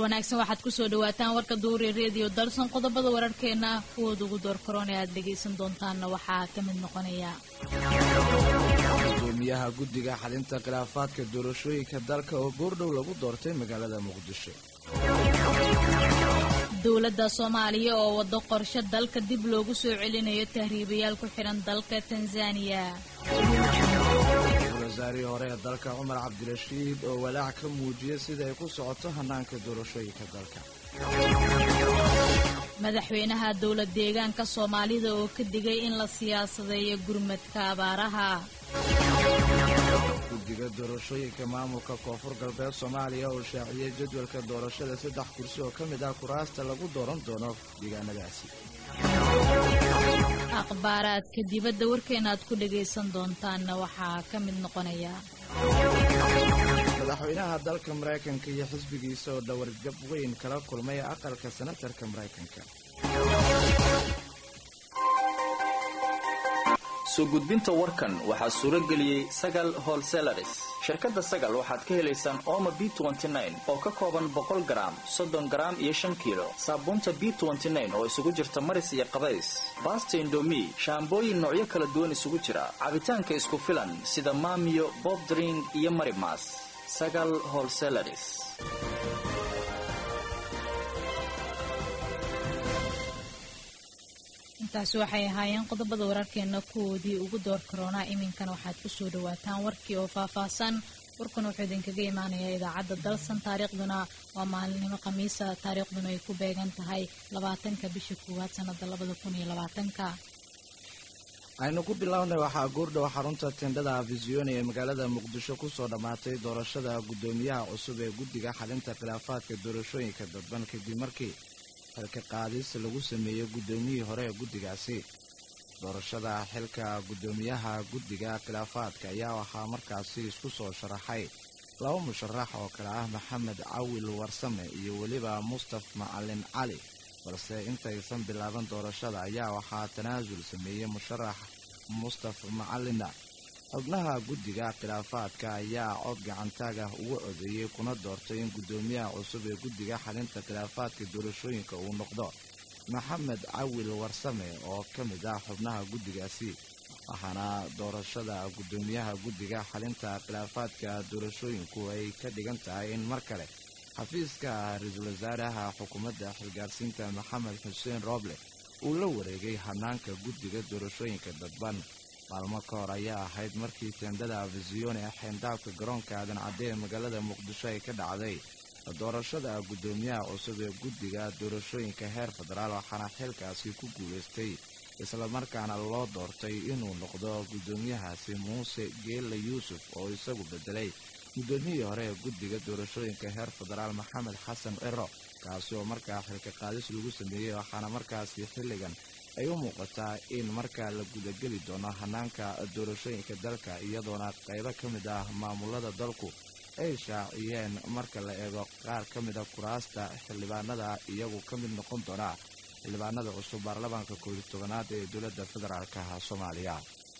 wanaagsan waxaad kusoo dhawaataan warka duuri redio dalson qodobada wararkeena kuwooda ugu door karoon ee aad dhegaysan doontaanna waxaa ka mid noqonaya gudoomiyaha guddiga xalinta khilaafaadka doorashooyinka dalka oo goordhow lagu doortay magaalada muqdisho dowladda soomaaliya oo waddo qorshe dalka dib loogu soo celinayo tahriibayaal ku xidhan dalka tanzaniya wasaarihii hore ee dalka cumar cabdirashiid oo walaac ka muujiyay sida ay ku socoto hannaanka doorashooyinka dalka madaxweynaha dowlad deegaanka soomaalida oo ka digay in la siyaasadeeyo gurmadka abaaraha guddiga doorashooyinka maamulka koonfur galbeed soomaaliya oo shaaciyey jadwalka doorashada saddex kursi oo ka mid ah kuraasta lagu dooran doono deegaanadaasi akhbaaraadka dibadda warkeena aad ku dhagaysan doontaanna waxaa ka mid noqonaya madaxweynaha dalka maraykanka iyo xisbigiisa oo dhawargab weyn kala kulmay aqalka senatarka maraykanka soo gudbinta warkan waxaa suuro geliyey sagal holselaris shirkadda sagal waxaad ka helaysaan ooma b oo ka kooban boqol garaam soddon garaam iyo shan kiilo saabuunta b oo isugu jirta maris iyo qabays baasta indomi shaambooyin noocyo kala duwan isugu jira cabitaanka isku filan sida maamiyo bobdring iyo marimas sagal holselaris intaasi waxay ahaayeen qodobada wararkeena kuwoodii ugu door karoonaa iminkana waxaad kusoo dhawaataan warkii oo faahfaahsan warkan wuxuu idinkaga imaanayaa idaacadda dalsan taariikhduna waa maalinimo khamiisa taariikhduna ay ku beegan tahay labaatanka bisha koowaad sanada labada kun iyo labaatanka aynu ku bilownay waxaa goordhow xarunta tendhada afisiyoni ee magaalada muqdisho kusoo dhammaatay doorashada guddoomiyaha cusub ee guddiga xalinta khilaafaadka doorashooyinka dadban kadib markii xilka qaadis lagu sameeyey guddoomiyihii hore ee guddigaasi doorashada xilka guddoomiyaha guddiga khilaafaadka ayaa waxaa markaasi isku soo sharaxay laba musharax oo kale ah maxamed cawil warsame iyo weliba mustaf macalin cali balse intaysan bilaaban doorashada ayaa waxaa tanaasul sameeyey musharax mustaf macalina xubnaha guddiga khilaafaadka ayaa cod gacantaagah ugu codeeyey kuna doortay in guddoomiyaha cusub ee guddiga xalinta khilaafaadka doorashooyinka uu noqdo maxamed cawil warsame oo ka mid ah xubnaha guddigaasi waxaana doorashada guddoomiyaha guddiga xalinta khilaafaadka doorashooyinku ay ka dhigan tahay in mar kale xafiiska ra-iisul wasaaraha xukuumadda xilgaarsiinta maxamed xuseen rooble uu la wareegay hanaanka guddiga doorashooyinka dadban maalmo ka hor ayaa ahayd markii teendada afisiyoni ee xeendaabka garoonka aadan cadde ee magaalada muqdisho ay ka dhacday doorashada guddoomiyaha cusub ee guddiga doorashooyinka heer federaal waxaana xilkaasi ku guulaystay islamarkaana loo doortay inuu noqdo guddoomiyahaasi muuse geella yuusuf oo isagu bedelay guddoomiyihii hore ee guddiga doorashooyinka heer federaal maxamed xasan ciro kaasi oo markaa xilka qaadis lagu sameeyey waxaana markaasi xilligan ay u muuqataa in markaa la gudageli doono hanaanka doorashooyinka dalka iyadoona qaybo ka mid ah maamulada dalku ay shaaciyeen marka la eego qaar ka mid a kuraasta xildhibaanada iyagu ka mid noqon doona xildhibaanada cusub baarlamaanka koobiyi tobanaad ee dowladda federaalka soomaaliya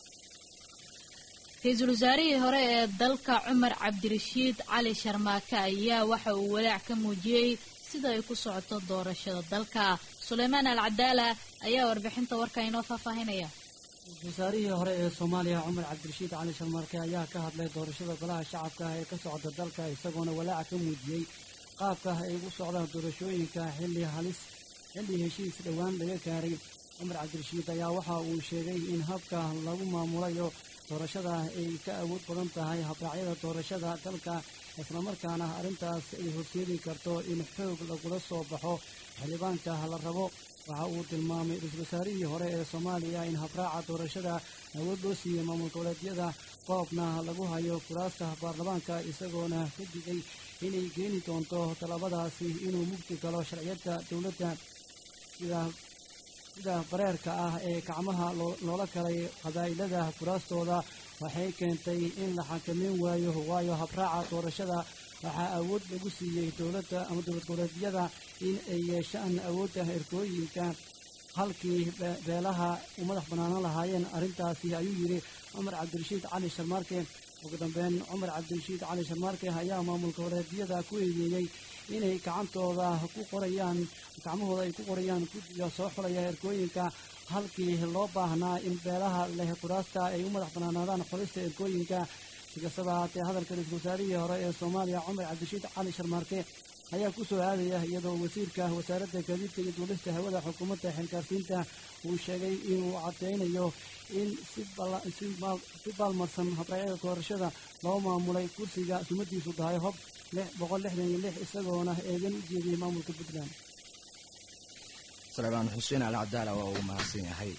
ra-iisul wasaarihii hore ee dalka cumar cabdirashiid cali sharmaake ayaa waxa uu walaac ka muujiyey sida ay ku socoto doorashada dalka suleymaan al cadaala ayaa warbixinta warka inoo faahfaahinaya wasaarihii hore ee soomaaliya cumar cabdirashiid cali sharmaarke ayaa ka hadlay doorashada golaha shacabka ah ee ka socda dalka isagoona walaaca ka muujiyey qaabka ay ugu socdaan doorashooyinka xilli halis xilli heshiis dhowaan laga gaaray cumar cabdirashiid ayaa waxa uu sheegay in habka lagu maamulayo doorashada ay ka awood badan tahay habraacyada doorashada dalka islamarkaana arrintaas ay horseedi karto in xoog lagula soo baxo xildhibaanka la rabo waxa uu tilmaamay ra-iisul wasaarihii hore ee soomaaliya in habraaca doorashada awood loo siiyey maamul goboleedyada qoobna lagu hayo kuraasta baarlamaanka isagoona ka digay inay keeni doonto talabadaasi inuu mugdi galo sharciyadda dowladda sida sida bareerka ah ee gacmaha loola kalay qabaa'ilada kuraastooda waxay keentay in la xakameyn waayo waayo habraaca doorashada waxaa awood lagu siiyey dowladda ama dowlad goboleedyada in ay yeeshaan awoodda erkooyinka halkii beelaha u madax bannaanan lahaayeen arrintaasi ayuu yidhi cumar cabdirashiid cali sharmaarke ugu dambeyn cumar cabdirashiid cali sharmaarke ayaa maamulka wareediyada ku eedeeyey inay gacantooda ku qorayaan gacmahooda ay ku qorayaan guddiga soo xulaya erkooyinka halkii loo baahnaa in beelaha leh kuraasta ay u madax banaanaadaan xulista erkooyinka si kastaba haatee hadalka ra-iisul wasaarihii hore ee soomaaliya cumar cabdirashiid cali sharmaarke ayaa ku soo aadaya iyadoo wasiirka wasaaradda gaadiidka iyo duulista hawada xukuumadda xilgaarsiinta uu sheegay inuu cadeynayo in si baalmarsan habraacyada doorashada loo maamulay kursiga sumadiisu tahay hob boqol lixdan iyo lix isagoona eedan u jeediyey maamulka puntland salebaan xuseen ali cabdaala waa uu mahadsan yahay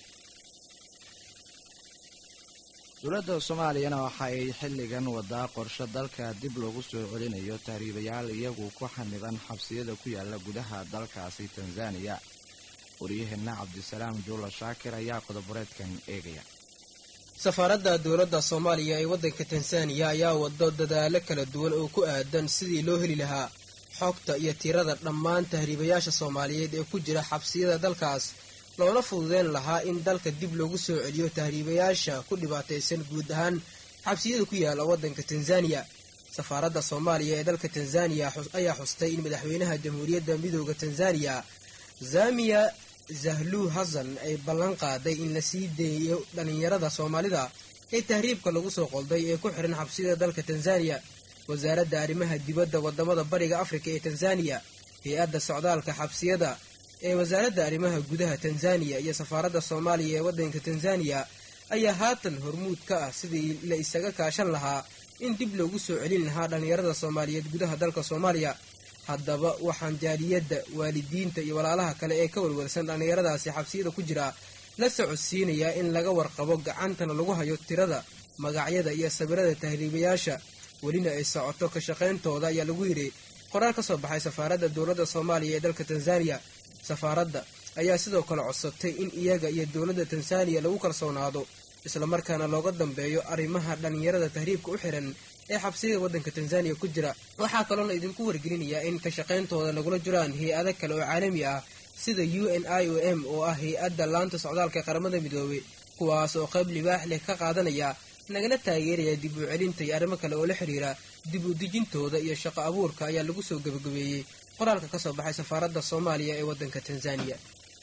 dowladda soomaaliyana waxa ay xilligan wadaa qorshe dalka dib loogu soo celinayo tahriibayaal iyagu ku xaniban xabsiyada ku yaala gudaha dalkaasi tanzaniya waryaheena cabdisalaam juulo shaakir ayaa qodoboreedkan eegaya safaaradda dowladda soomaaliya ee waddanka tanzaniya ayaa wado dadaalo kala duwan oo ku aadan sidii loo heli lahaa xogta iyo tirada dhammaan tahriibayaasha soomaaliyeed ee ku jira xabsiyada dalkaas loona fududeyn lahaa in dalka dib loogu soo celiyo tahriibayaasha ku dhibaataysan guud ahaan xabsiyada ku yaala waddanka tanzaniya safaaradda soomaaliya ee dalka tanzaniya ayaa xustay in madaxweynaha jamhuuriyadda midooda tanzaniya zamiya zahluu hasan ay ballan qaaday in la sii deeyo dhallinyarada soomaalida ee tahriibka lagu soo qolday ee ku xihan xabsiyada dalka tanzaniya wasaaradda arrimaha dibadda wadamada bariga afrika ee tanzaniya hay-adda socdaalka xabsiyada ee wasaaradda arrimaha gudaha tanzaniya iyo safaaradda soomaaliya ee waddanka tanzaniya ayaa haatan hormuud ka ah sidii la isaga kaashan lahaa in dib loogu soo celin lahaa dhallinyarada soomaaliyeed gudaha dalka soomaaliya haddaba waxaan jaaliyadda waalidiinta iyo walaalaha kale ee ka warwarsan dhallinyaradaasi xabsiyada ku jira la socodsiinayaa in laga warqabo gacantana lagu hayo tirada magacyada iyo sawirada tahriibayaasha welina ay socoto ka shaqayntooda ayaa lagu yidhi qoraal ka soo baxay safaaradda dowladda soomaaliya ee dalka tanzaniya safaaradda ayaa sidoo kale codsatay in iyaga iyo dowladda tanzaniya lagu kalsoonaado islamarkaana looga dambeeyo arrimaha dhallinyarada tahriibka u xihan ee xabsiyada waddanka tanzaniya ku jira waxaa kaloo la idinku wargelinayaa in ka shaqayntooda lagula jiraan hay-ado kale oo caalami ah sida u n i o m oo ah hay-adda laanta socdaalka qaramada midoobey kuwaas oo qayb libaax leh ka qaadanaya nagana taageeraya dib u celinta iyo arrimo kale oo la xidhiira dib u dejintooda iyo shaqo abuurka ayaa lagu soo gebagabeeyey qoraalka ka soo baxay safaaradda soomaaliya ee waddanka tanzaniya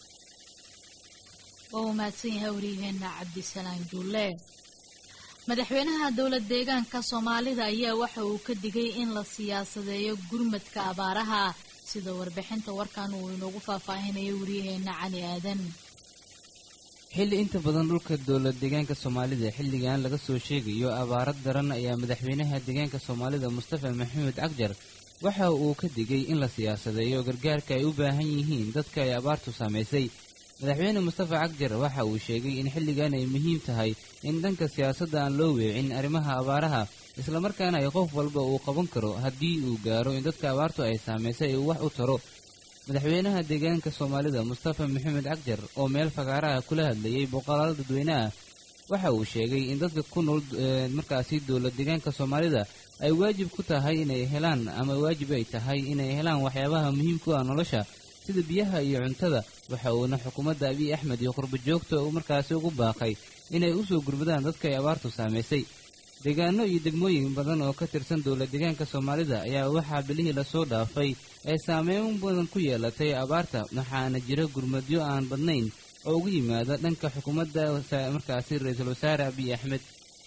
waa uu mahadsan yahay waryaheena cabdisalaam juulle madaxweynaha dowlad deegaanka soomaalida ayaa waxa uu ka digay in la siyaasadeeyo gurmadka abaaraha sida warbixinta warkan uu inoogu faahfaahinayo waryaheena cali aadan xilli inta badan dhulka dowlad deegaanka soomaalida xilligan laga soo sheegayo abaaro daran ayaa madaxweynaha deegaanka soomaalida mustafa maxamed cagjar waxa uu ka digay in la siyaasadeeyo gargaarka ay u baahan yihiin dadka ay abaartu saamaysay madaxweyne mustafa cagjar waxa uu sheegay in xilligan ay muhiim tahay in dhanka siyaasadda aan loo weecin arrimaha abaaraha islamarkaana ay qof walba uu qaban karo haddii uu gaaro in dadka abaartu ay saamaysay uu wax u taro madaxweynaha deegaanka soomaalida mustafa maxamed cagjar oo meel fagaaraha kula hadlayay boqolaal dadweyne ah waxa uu sheegay in dadka ku nool markaasi dowlad deegaanka soomaalida ay waajib ku tahay inay helaan ama waajib ay tahay inay helaan waxyaabaha muhiimku ah nolosha sida biyaha iyo cuntada waxa uuna xukuumadda abiy axmed iyo qurbo joogta uu markaasi ugu baaqay inay u soo gurmadaan dadka ay abaartu saamaysay deegaano iyo degmooyin badan oo ka tirsan dowlad deegaanka soomaalida ayaa waxaa bilihii lasoo dhaafay ay saameyn badan ku yeelatay abaarta waxaana jira gurmadyo aan badnayn oo ugu yimaada dhanka xukuumadda markaasi ra-iisul wasaare abiy axmed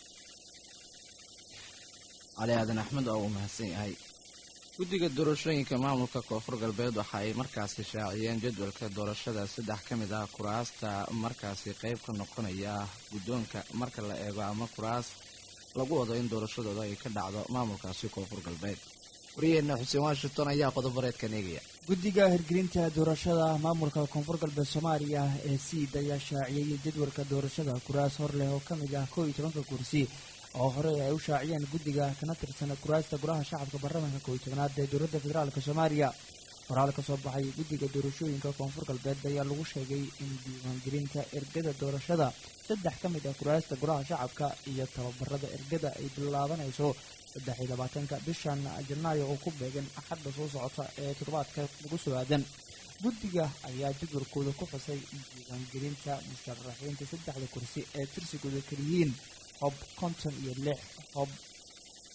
cali aadan axmed oo uu mahadsan yahay guddiga doorashooyinka maamulka koonfur galbeed waxa ay markaasi shaaciyeen jadwalka doorashada saddex ka mid ah kuraasta markaasi qayb ka noqonaya guddoonka marka la eego ama kuraas lagu wado in doorashadooda ay ka dhacdo maamulkaasi koonfur galbeed waryaheena xuseen washington ayaa qodobareedkan eegaya guddiga hirgelinta doorashada maamulka koonfur galbeed soomaaliya ee siid ayaa shaaciyey jadwalka doorashada kuraas hor leh oo ka mid ah kow iyo tobanka kursi oo hore ay u shaaciyeen guddiga kana tirsan kuraasta golaha shacabka baarlamaanka kow iyo tobanaad ee dowladda federaalk soomaaliya qoraal ka soo baxay guddiga doorashooyinka koonfur galbeed ayaa lagu sheegay in diiwaangelinta ergada doorashada saddex ka mid ah kuraasta golaha shacabka iyo tababarada ergada ay bilaabanayso saddex iyo labaatanka bishan janaayo oo ku beegan axadda soo socota ee toddobaadka lagu soo aadan guddiga ayaa jadwalkooda ku xusay in diiwaangelinta musharaxiinta saddexda kursi ee tirsigooda keliyihiin hob konton iyo lix hob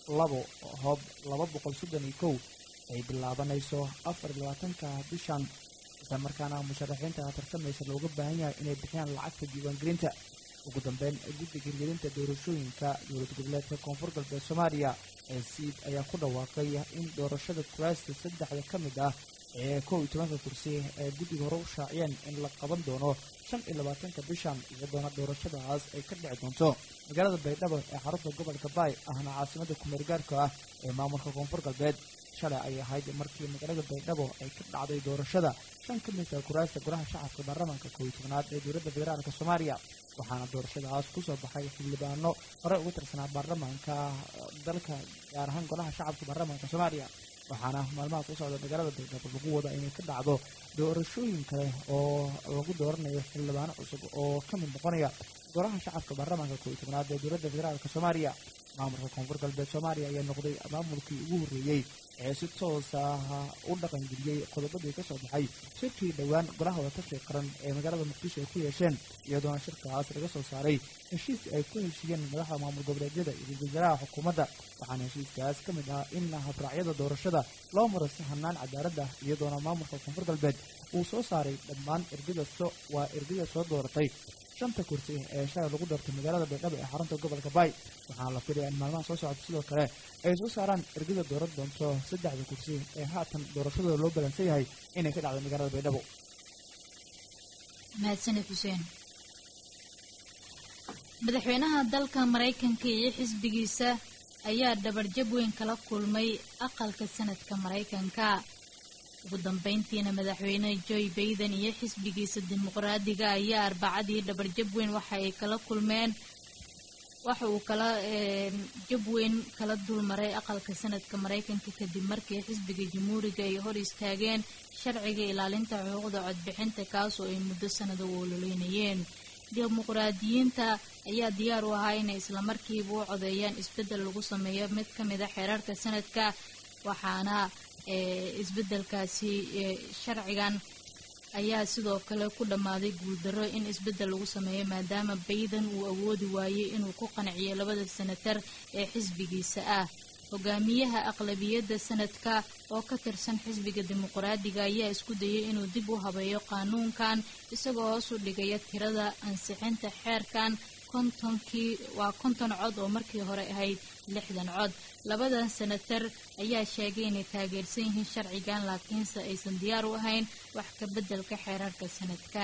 labo hoob laba boqol soddon iyo kow ay bilaabanayso afar iyo labaatanka bishan isla markaana musharaxiinta tartamaysa looga baahan yahay inay bixiyaan lacagta diiwaangelinta ugu dambeyn guddiga hirgelinta doorashooyinka dowlad goboleedka koonfur galbeed soomaaliya ee siid ayaa ku dhawaaqay in doorashada kuraasta saddexda ka mid ah ee kow iyo tobanka kursi ee guddiga hore u shaaciyeen in la qaban doono shan iyo labaatanka bishan iyadoona doorashadaas ay ka dhici doonto magaalada baydhabo ee xarunta gobolka baay ahna caasimada kumeergaarka ah ee maamulka koonfur galbeed shalay ay ahayd markii magaalada baydhabo ay ka dhacday doorashada shan ka mid ah kuraasta golaha shacabka baarlamaanka kow iyo tobnaad ee dowladda federaalka soomaaliya waxaana doorashadaas kusoo baxay xildhibaano hore uga tirsanaa baarlamaanka dalka gaar ahaan golaha shacabka baarlamaanka soomaaliya waxaana maalmaha ku socda magaalada baydhabo lagu wada inay ka dhacdo doorashooyin kale oo lagu dooranayo xildhibaano cusub oo ka mid noqonaya golaha shacabka baarlamaanka kow iyo tobnaad ee dowladda federaalka soomaaliya maamulka koonfur galbeed soomaaliya ayaa noqday maamulkii ugu horreeyey ee si toos ah u dhaqangeliyey qodobadii ka soo baxay shirkii dhowaan golaha wadatashiga qaran ee magaalada muqdisho ay ku yeesheen iyadoona shirkaas laga soo saaray heshiis ay ku heshiiyeen madaxda maamul goboleedyada iyo wasaaraha xukuumadda waxaana heshiiskaas ka mid ah in habraacyada doorashada loo maro si hanaan cadaalad ah iyadoona maamulka koonfur galbeed uu soo saaray dhammaan ergada so waa ergada soo dooratay shanta kursi ee shalay lagu doortay magaalada baydhabo ee xarunta gobolka baay waxaana la filaya in maalmaha soo socota sidoo kale ay soo saaraan ergada dooran doonto saddexda kursi ee haatan doorashadooda loo balansan yahay inay ka dhacdo magaalada baydhabo mahadsaned xuseen madaxweynaha dalka maraykanka iyo xisbigiisa ayaa dhabarjab weyn kala kulmay aqalka sanadka maraykanka ugu dambeyntiina madaxweyne joe baiden iyo xisbigiisa dimuqraadiga ayaa arbacadii dhabarjab weyn waxa ay kala kulmeen waxa uu kala jab weyn kala dulmaray aqalka sanadka maraykanka kadib markii xisbiga jamhuuriga ay hor istaageen sharciga ilaalinta xuquuqda codbixinta kaas oo ay muddo sanada u ololeynayeen dimuqraadiyiinta ayaa diyaar u ahaa inay islamarkiiba u codeeyaan isbeddel lagu sameeyo mid ka mid a xeerarka sanadka waxaana isbeddelkaasi sharcigan ayaa sidoo kale ku dhammaaday guuldarro in isbeddel lagu sameeyo maadaama bayden uu awoodi waayey inuu ku qanciyo labada senatar ee xisbigiisa ah hogaamiyaha aqlabiyadda sanadka oo ka tirsan xisbiga dimuqraadiga ayaa isku dayay inuu dib u habeeyo qaanuunkan isagoo hoos u dhigaya tirada ansixinta xeerkan kontonkii waa konton cod oo markii hore ahayd lixdan cod labadan senatar ayaa sheegay inay taageersan yihiin sharcigan laakiinse aysan diyaar u ahayn wax ka beddelka xeerarka sanadka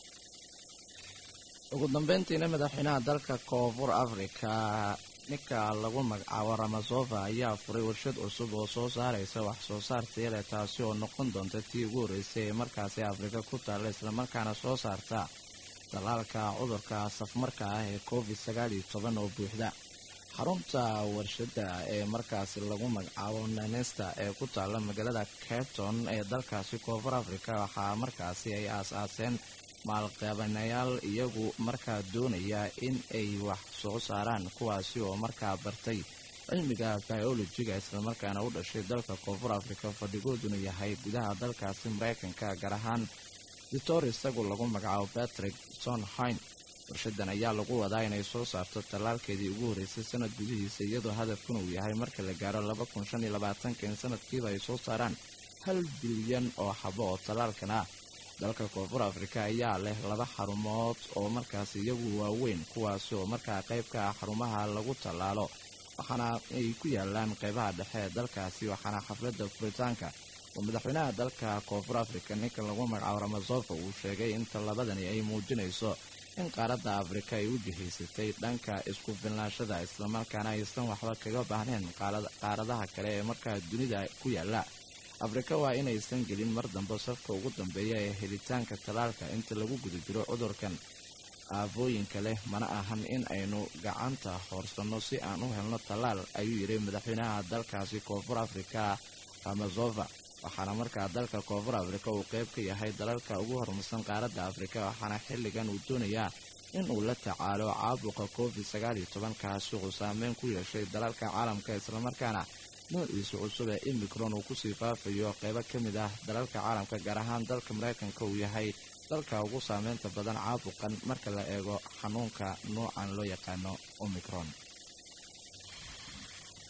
ugu dambeyntiina madaxweynaha dalka koonfur afrika ninka lagu magacaabo ramasofa ayaa furay warshad cusub oo soo saaraysa wax soo saar tayale taasi oo noqon doonta tii ugu horreysay ee markaasi afrika ku taalla islamarkaana soo saarta dalaalka cudurka safmarka ah ee covid sagaal iyo toban oo buuxda xarunta warshadda ee markaasi lagu magacaabo nanesta ee ku taalla magaalada capton ee dalkaasi koonfur afrika waxaa markaasi ay aas-aaseen maalqabanayaal iyagu markaa doonaya in ay wax soo saaraan kuwaasi oo markaa bartay cilmiga biolojiga islamarkaana u dhashay dalka koonfur afrika fadhigooduna yahay gudaha dalkaasi maraykanka gaar ahaan victor isagu lagu magacaabo patrick sonhain warshadan ayaa lagu wadaa inay soo saarto tallaalkeedii ugu horreysay sanad gudihiisa iyadoo hadafkuna uu yahay marka la gaaro laba kun shan iyo labaatanka in sanadkiiba ay soo saaraan hal bilyan oo xabo oo tallaalkan ah dalka koonfur afrika ayaa leh laba xarumood oo markaas iyagu waaweyn kuwaasi oo markaa qayb ka ah xarumaha lagu tallaalo waxaana ay ku yaalaan qaybaha dhexe ee dalkaasi waxaana xafladda furitaanka oo madaxweynaha dalka koonfur afrika ninka lagu magacaabo ramasofa uu sheegay in tallabadani ay muujinayso in qaaradda afrika ay u jihaysatay dhanka isku filnaashada islamarkaana aysan waxba kaga baahneen qaaradaha kale ee markaa dunida ku yaala afrika waa inaysan gelin mar dambe safka ugu dambeeya ee helitaanka tallaalka inta lagu guda jiro cudurkan aafooyinka leh mana ahan in aynu gacanta hoorsanno si aan u helno tallaal ayuu yidhi madaxweynaha dalkaasi koonfur afrika ramasofa waxaana markaa dalka koonfur afrika uu qayb ka yahay dalalka ugu horumarsan qaaradda afrika waxaana xilligan uu doonayaa in uu la tacaalo caabuqa covid sagaal iyo tobankaasi uu saameyn ku yeeshay dalalka caalamka islamarkaana noociisa cusub ee imicron uu kusii faafayo qaybo ka mid ah dalalka caalamka gaar ahaan dalka maraykanka uu yahay dalka ugu saameynta badan caabuqan marka la eego xanuunka noocan loo yaqaano omicron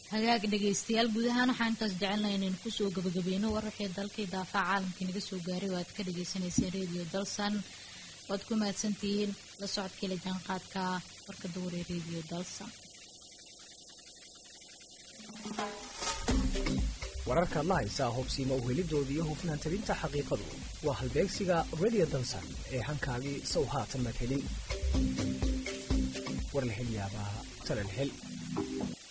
hagaag dhegaystayaal guud ahaan waxaan intaas jecelnahay inaynu kusoo gabagabeyno war wixii dalkii daafaca caalamkii naga soo gaaray oo aad ka dhagaysanayseen radio dalsan waad ku mahadsantihiin la socodkii la jaanqaadka warka dowre radio dalsan wararkaad la haysaa hobsiima uhelidooda iyo hufnaan tabinta xaqiiqadu waa halbeegsiga radio dalsan ee hankaagii sow haatan madhelin war la hel yaabaa talan hel